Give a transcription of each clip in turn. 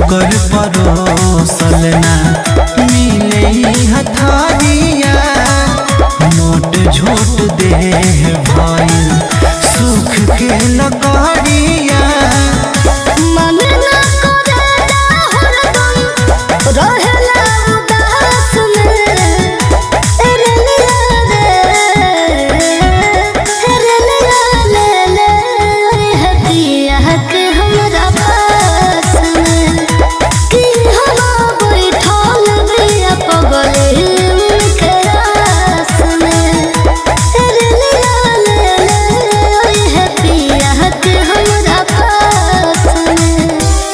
उनकर परोसल ना मिले हथारिया नोट झोट दे भइल सुख के लकड़िया मन ना करे हरदम रहेला उदास में रे लिया रे रे लिया ले ले हदिया के हमरा पास में कि हम बैठल बिया पगले उनके रास में रे लिया ले ले हदिया के हमरा पास में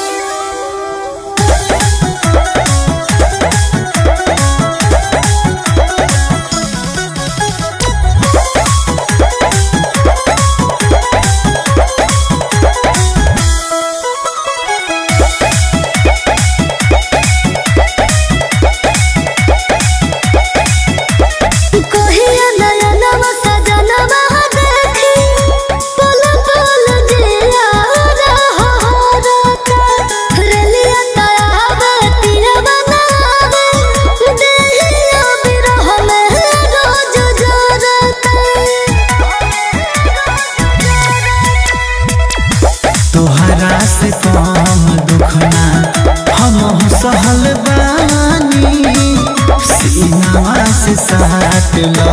कहिया नयनवा सजनवा देखी पल पल जिया रहता रेलिया तयावे पिया बनावे देहिया बिरह में रोज जरता तोहरा से कम दुखना हम सहल बानी सीनावा से साट लो